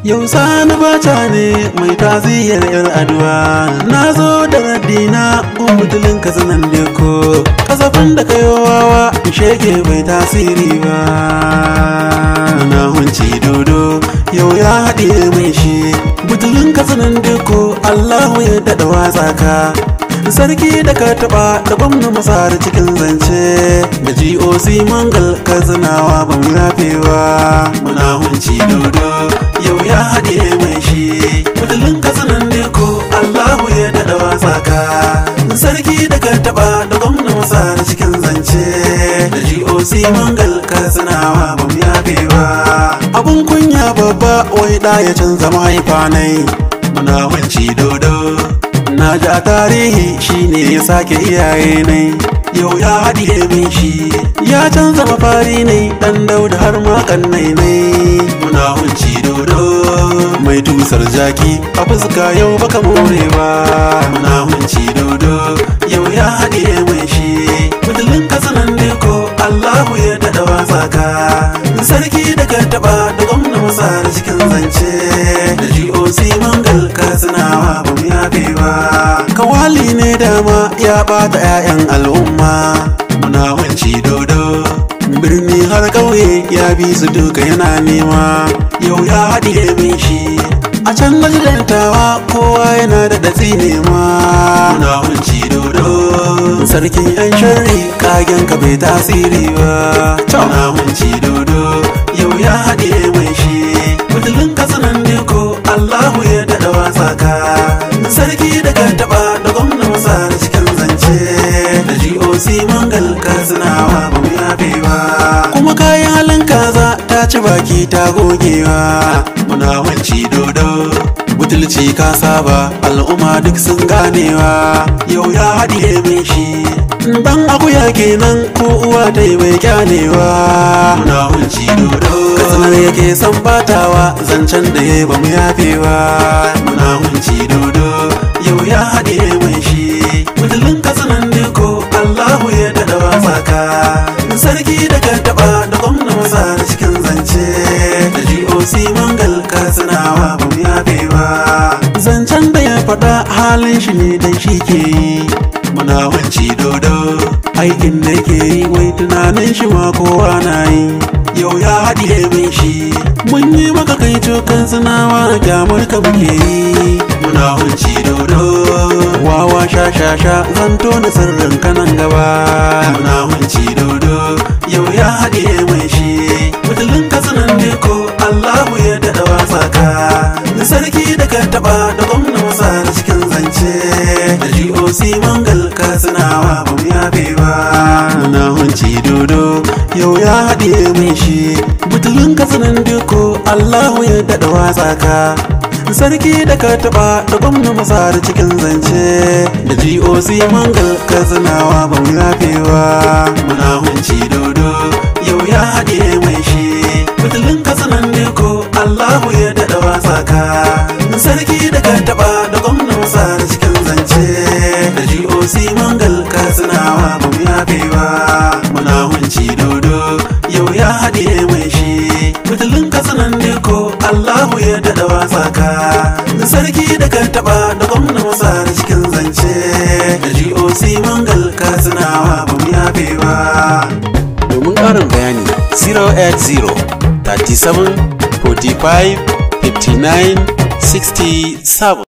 Yau sani bata ne mai taziyar yar aduwa Na zo da raddina gumbutulin ka zanen deko Kasafin da kayo wawa shege bai tasiri ba Na hunci dodo yau ya haɗiye mai shi Butulin ka zanen deko Allahu ya daɗa watsa ka Sarki da ka taɓa da gwamna masar cikin zance Da GOC mangal ka zinawa ba mu yafewa Muna hunci dodo yau ya haɗe mai shi Mutumin kasanan ne ko Allahu ya daɗa wasa ka Sarki da ka taɓa da gwamna masar cikin zance Da GOC mangal ka zinawa ba mu yafewa Abun kunya babba wai ɗa ya canza mahaifanai Muna hunci dodo Na ji a tarihi shine ya sake iyaye ne Yau ya haɗiye min shi Ya canza mafari ne ɗan dauda har ma kannai ne Muna hunci dodo Mai tusar jaki a fuska yau baka more ba Muna hunci dodo Yau ya haɗiye min shi Mutumin kasanan ne ko Allahu ya daɗa wasa ka Sarki da ka taɓa da gwamna masa da cikin zance Da GOC mangal ka sinawa ba mu yafe ba Kawali ne dama ya bata 'ya'yan al'umma Muna wanci dodo Birni har ƙauye ya bi su duka yana nema Yau ya haɗiye min shi A can majalantawa kowa yana da datsi nema Muna wanci dodo Sarkin 'yan sharri kagen ka bai tasiri ba Muna wanci dodo Yau ya haɗiye mai shi Mutumin kasanan ne ko Allahu ya daɗa wasa ka Sarki da ka taɓa da gwamna masa da cikin zance Da GOC mangal ka zinawa ba mu yafe ba Kuma kayan halin kaza ta ci baki ta gogewa Muna wanci dodo Butulci ka saba al'umma duk sun ganewa Yau ya haɗiye min shi Dan akuya kenan ko uwa ta yi bai kyanewa Muna wanci dodo Kasanar yake san batawa zancen da ya ba mu yafe ba Muna wanci dodo Yau ya haɗiye mai shi Mutumin kasanan ne ko Allahu ya daɗa wasa ka Sarki da ka taɓa da gwamna masa da cikin zance Da GOC mangal ka sinawa ba mu yafe ba Zancen da ya faɗa halin shi ne dan shi ke yi Muna wanci dodo Aikin da ke yi wai tunanin shi ma kowa na yi Yau ya haɗiye min shi Mun yi maka kai cokan sinawa kyamar ka muke yi Muna wanci dodo Wawa sha sha sha zan tona sirrin kanan gaba Muna wanci dodo Yau ya haɗiye mai shi Mutumin kasanan ne ko Allahu ya daɗa wasa ka Sarki da ka taɓa da gwamna masa da cikin zance Da GOC mangal ka sinawa ba mu yafe ba Muna hunci dodo Yau ya haɗiye mai shi Butulun kasanan duko Allahu ya daɗa wasa ka Sarki da ka taɓa da gwamna masa da cikin zance Da GOC mangal ka sinawa ba mu yafe ba Muna hunci dodo Yau ya haɗiye mai shi Butulun kasanan duko Allahu ya daɗa wasa ka Sarki da ka taɓa da gwamna masa da cikin zance Da GOC mangal ka sinawa ba mu yafe ba Muna hunci dodo Yau ya haɗiye mai shi Mutumin kasanan ne ko Allahu ya daɗa wasa ka Sarki da ka taɓa da gwamna masa da cikin zance Da GOC mangal ka sinawa ba mu yafe ba Domin ƙarin bayani 080 37 45 59 67